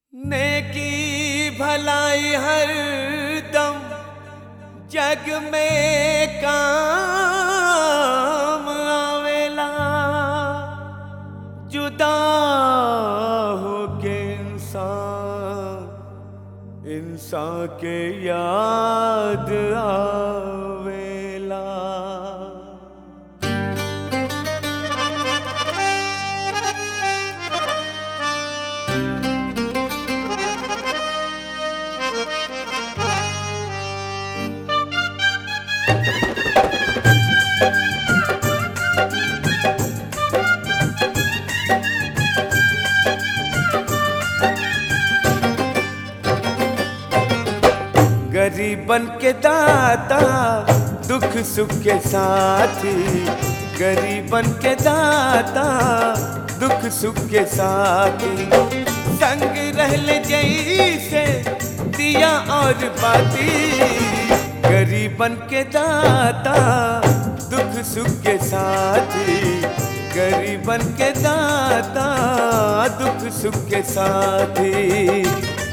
नेकी भलाई हर दम जग में काम आवेला जुदा होके इंसान इंसान के याद आवेला गरीबन के दाता दुख सुख के साथी गरीबन के दाता दुख सुख के साथी संग रहल जैसे दिया और बाती गरीबन के दाता दुख सुख के साथी गरीबन के दाता दुख सुख के साथी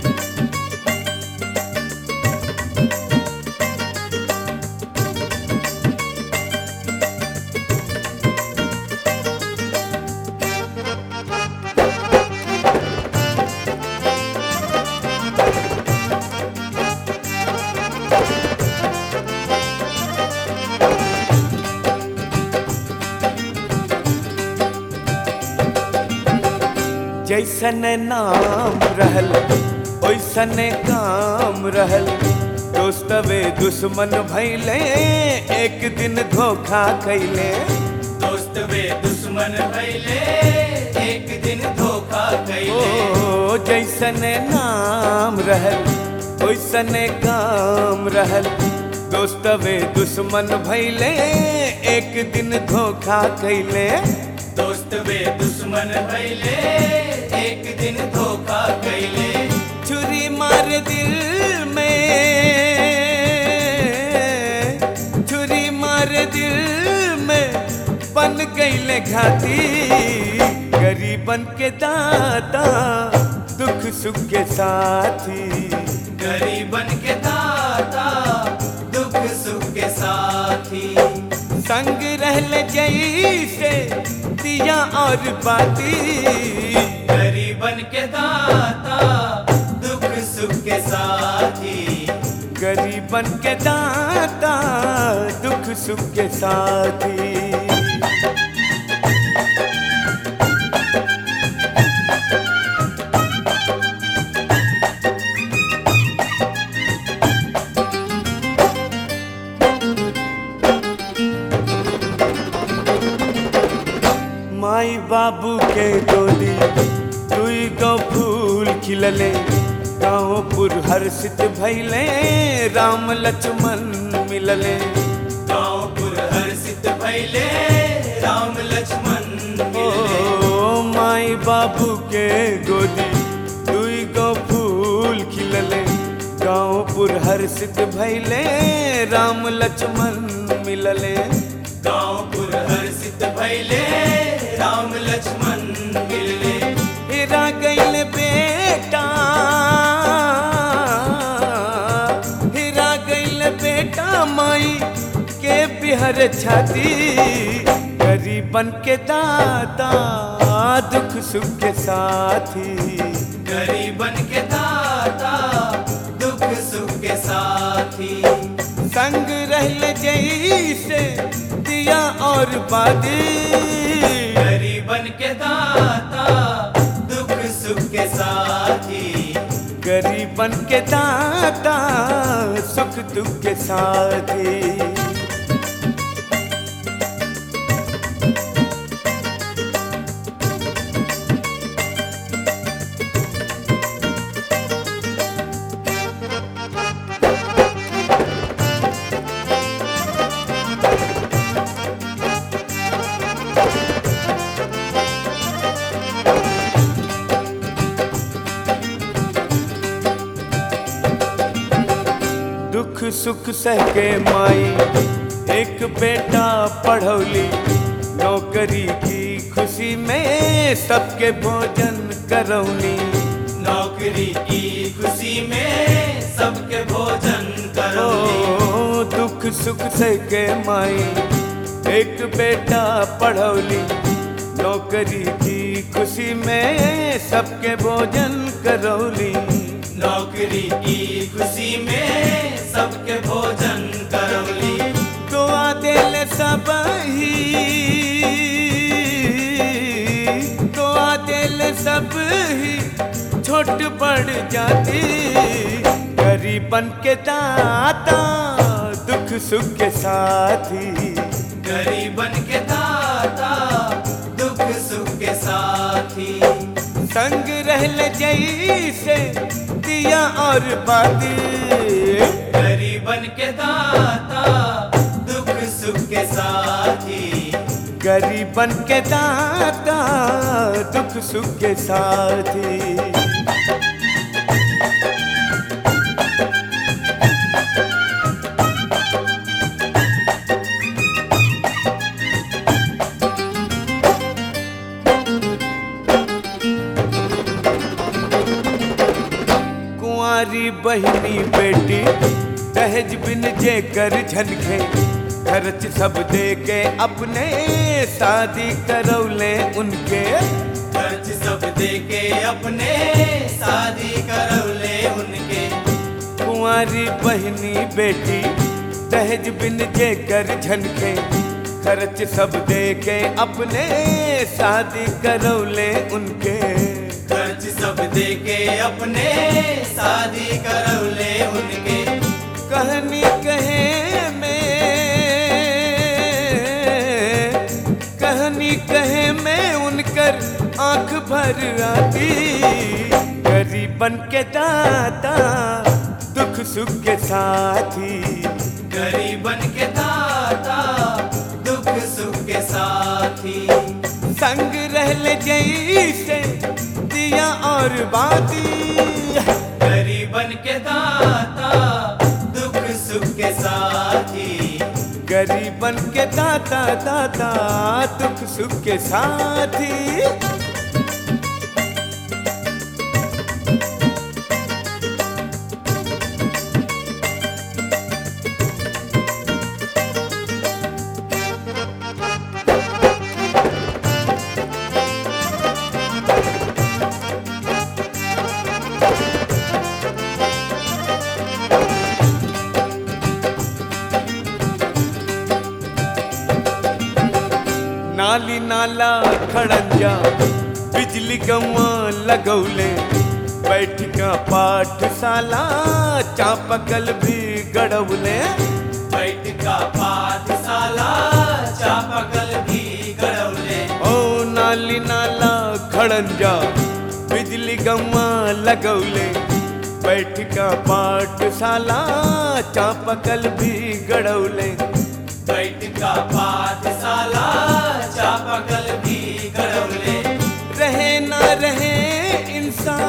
जैसन नाम रहल ओइसन काम रहल दोस्तवे दुश्मन भैले एक दिन धोखा कैले दोस्त वे दुश्मन भैले एक दिन धोखा कैले ओ जैसन नाम रहल ओइसन काम रहल दोस्तवे दुश्मन भैले एक दिन धोखा कैले दोस्त वे दुश्मन भैले एक दिन धोखा कैले छुरी मार दिल में छुरी मार दिल में बन गईले घाती गरीबन के दाता दुख सुख के साथी गरीबन के दाता दुख सुख के साथी संग रहल जैसे दिया और बाती गरीबन के दाता दुख सुख के साथी गरीबन के दाता दुख सुख के साथी माई बाबू के गोदी दुई गो फूल खिलले गाँवपुर हर्षित भैले राम लक्ष्मण मिलले गाँवपुर हर्षित भैले राम लक्ष्मण मिलले ओ माई बाबू के गोदी दुई गो फूल खिलले गाँवपुर हर्षित भैले राम लक्ष्मण मिलले गाँवपुर हर्षित भैले राम लक्ष्मण मिलले हेरा गैल बेटा हेरा गैल बेटा माई के बिहर छाती गरीबन के दाता दुख सुख के साथी गरीबन के दाता दुख सुख के साथी संग रहल जैसे दिया और बादी गरीबन के दाता दुख सुख के साथी गरीबन के दाता सुख दुख के साथी दुख सुख सह के माई एक बेटा पढ़ौली नौकरी की खुशी में सबके भोजन करौनी नौकरी नौकरी की खुशी में सबके भोजन करौली ओ दुख सुख से के माई एक बेटा पढ़ौली नौकरी की खुशी में सबके भोजन करौली नौकरी की खुशी में सबके भोजन करौली दुआ दिल सब ही दुआ दिल सब ही छोट पड़ जाती गरीबन के दाता दुख सुख के साथी गरीबन के दाता दुख सुख के साथी संग रहल जैसे दिया और बाती गरीबन के दाता दुख सुख के साथी गरीबन के दाता दुख सुख के साथी कुंवारी बहनी बेटी दहेज बिन जे कर झनखे खर्च सब दे के अपने शादी करौले उनके खर्च सब दे के अपने शादी करौले उनके कुंवारी बहनी बेटी दहेज बिन जे कर झनखे खर्च सब दे के अपने शादी करौले उनके खर्च सब दे के अपने शादी करौले उनके कहनी कहे में कहनी कहे में उनकर आंख भर आती गरीबन के दाता दुख सुख के साथी गरीबन के दाता दुख सुख के साथी संग रहले जैसे दिया और बाती गरीबन के दाता दुख सुख के साथी गरीबन के दाता दाता दुख सुख के साथी नाली नाला खड़ंजा बिजली गवा लगौले बैठका पाठशाला चापकल भी गड़ौले बैठ का पाठशाला चापकल भी गड़ौले ओ नाली नाला खड़ंजा बिजली गवा लगौले बैठका पाठशाला चापकल भी गड़ौले बैठ का पाठशाला चापकल भी गड़ौले रहे ना रहे इंसान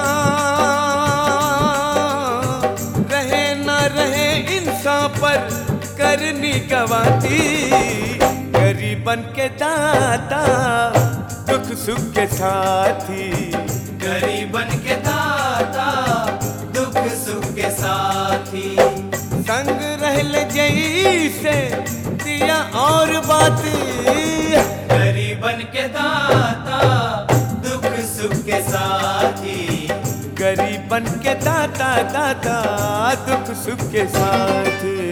रहे ना रहे इंसान पर करनी गवाती गरीबन के दाता दुख सुख के साथी गरीबन के दाता दुख सुख के साथी संग रहल जैसे दिया और बाती गरीबन के दाता दुख सुख के साथी गरीबन के दाता दाता दुख सुख के साथी